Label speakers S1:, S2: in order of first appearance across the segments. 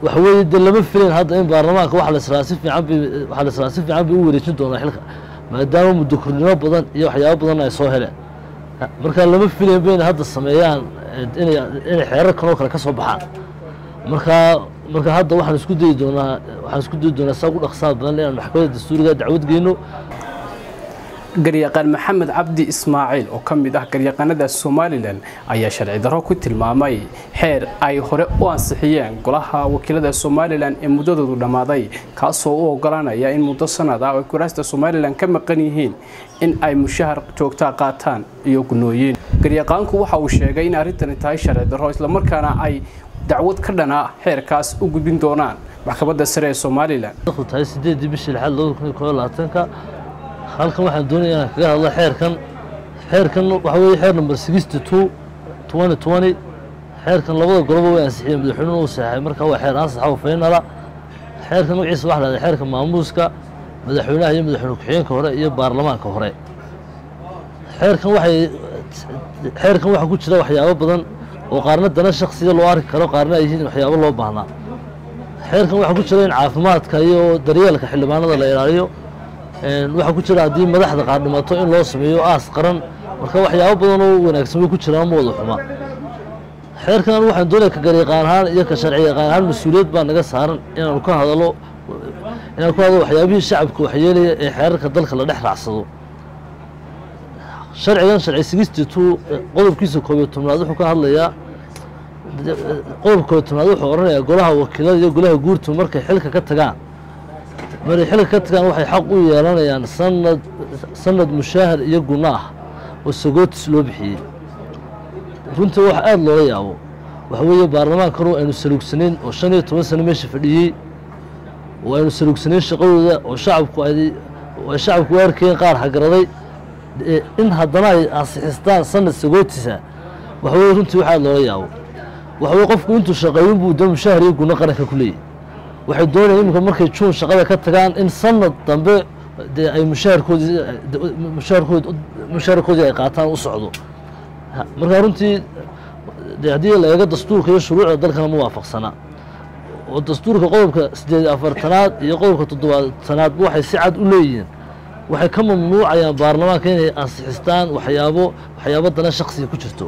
S1: waxa weeye dee lama filayn hadda in baarlamaanka waxa la israa si fiican bay waxa la israa si fiican bay u wareejin doonaa xilka maadaama muddo kordhino badan iyo waxyaabo badan ay soo heleen marka lama filayn bayna hadda sameeyaan inay inay xeerarkan oo kale ka soo baxaan marka marka hadda waxaan isku dayi doonaa waxaan isku dayi doonaa saa ugu dhaqsaa badan inaan maxkamadda dastuuriga dacwad geyno
S2: garyaqaan maxamed cabdi ismaaciil oo ka mid ah garyaqaanada somalilan ayaa sharci darro ku tilmaamay xeer ay hore u ansixiyeen golaha wakiilada somalilan ee muddadoodu dhammaaday kaasoo u oggolaanaya in muddo sanad ah oo kuraasta somalilan ka maqan yihiin in ay mushahar joogtaa qaataan iyo gunooyin garyaqaanku waxa uu sheegay in arrintani tahay sharci darro islamarkaana ay dacwad ka dhana xeerkaas u gudbin doonaan maxkamadda sare ee somalilan
S1: tahay sideedii bishii lixaad labada kun iyo koob iyo labaatanka halkan waxaan doonaya inaan kaga hadlo xeerkan xeerkan waxa weeye xeer number sixty two twenty twenty xeerkan labada goloba way ansixiyeen madaxweynuhu uu saxay marka waa xeer ansaxa oo faynala xeerkan magaciisa waxa lahahda xeerka maamuuska madaxweynaha iyo madaxweyne ku-xigeenka hore iyo baarlamaanka hore xeerkan waxay xeerkan waxaa ku jira waxyaabo badan oo qaarna dana shaksiya loo arki karo qaarna ay yihiin waxyaabo loo baahnaa xeerkan waxaa ku jira in caafimaadka iyo daryeelka xildhibaanada la ilaaliyo waxaa ku jira haddii madaxda qaar dhimato in loo sameeyo aas qaran marka waxyaabo badan oo wanaagsan way ku jiraan ma wada xuma xeerkan waxaan doonaya ka garyaqaan ahaan iyo ka sharci yaqaan ahaan mas-uuliyad baa naga saaran inaanu ka hadalo inaan ku hadalo waxyaabihii shacabka waxyeelaya ee xeerarka dalka la dhex raacsado sharcigan sharci sixty two qodobkiisa koob iyo tobnaad wuxuu ka hadlayaa qodobka koob iyo tobnaad wuxuu odhanayaa golaha wakiilada iyo golaha guurtu markay xilka ka tagaan markay xilka ka tagaan waxay xaq u yeelanayaan sanad sanad mushaahar iyo gunno ah oo sagootis loo bixiyey runtii wax aada loola yaabo waxa weeye baarlamaankanu aynu saluugsanayn oo shan iyo toban sano meesha fadhiyey oo aynu saluugsanayn shaqadooda oo shacabku ay ay shacabku u arkayeen qaar hagaraday in haddana ay ansixistaan sanad sagootisa waxa weye runtii wax aada loola yaabo waxa weye qofku intuu shaqeeyin buu de mushaahar iyo gunno qaranka ku leeyahy waxay doonayaan iminka markay juun shaqada ka tagaan in sanad dambe dee ay mushaharkoodii mushaharkood mushaharkoodii ay qaataan u socdo marka runtii de haddii la eego dastuurka iyo shuruucda dalkana ma waafaqsana oo dastuurka qodobka siddeed afartanaad iyo qodobka toddobaatanaadba waxay si cad u leeyihiin waxay ka mamnuucayaan baarlamaanka inay ansixistaan waxyaabo waxyaabo dana shaksiga ku jirto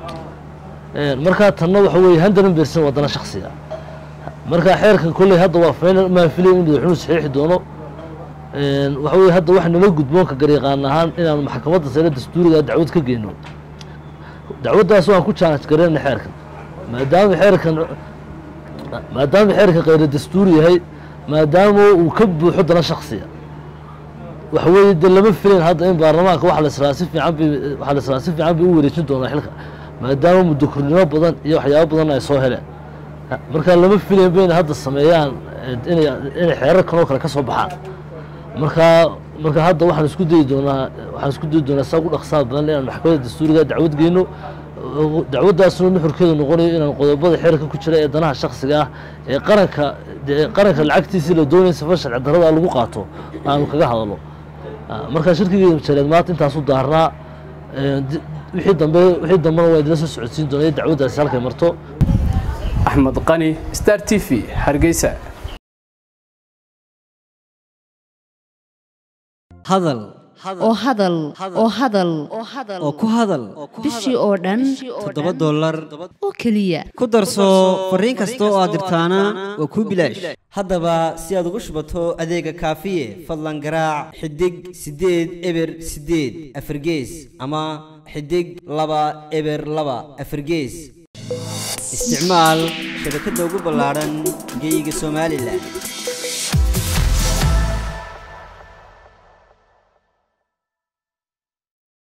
S1: markaa tanna waxa weeye handaran bersan waa dana shaksiga marka xeerkan kolley hadda waa final maan filay in madaxweynuhu saxiixi doono waxa weye hadda waxa nala gudboonka garyaqaan ahaan inaanu maxkamadda sare dastuuriga dacwad ka geyno dacwaddaas waan ku challenge gareyna xeerkan maadaama xeerkan maadaama xeerkan kheyra dastuuri yahay maadaama uu ka buuxo dana shaksiya waxa weeye dee lama filayn hadda in baarlamaanka waxa la israa si fiican bay waxa la israa si fiican bay u wareejin doonaa xilka maadaama muddo kordhino badan iyo waxyaabo badan ay soo heleen marka lama filayn bayna hadda sameeyaan inay inay xeerarkan oo kale ka soo baxaan marka marka hadda waxaan isku dayi doonaa waxaan isku dayi doonaa saa ugu dhaqsaa badan inaan maxkamadda dastuuriga dacwad geyno dacwaddaasna nuxurkeedu noqonayo inaan qodobada xeerka ku jira ee danaha shaksiga ah ee qaranka dee qaranka lacagtiisii la doonaya safa sharci darrada lagu qaato aanu kaga hadalo marka shirkigii jareed maanta intaasu daarnaa wixii dambe wixii dambena waa idila soo socodsiin doonaa dacwaddaasi halkay marto
S2: axmed qani star t v hargeysa
S3: hadal
S4: oo hadal oo hadal
S3: oo ku hadal
S4: bishii oo dhan
S3: toddoba dollar
S4: oo keliya
S3: ku darso fariin kasta oo aad dirtaana waa kuu bilaash haddaba si aad ugu shubato adeega kaafiye fadlan garaac xidig siddeed eber siddeed afargees ama xidig laba eber laba afargees isticmaal shabakadda ugu ballaadhan geeyiga somalilan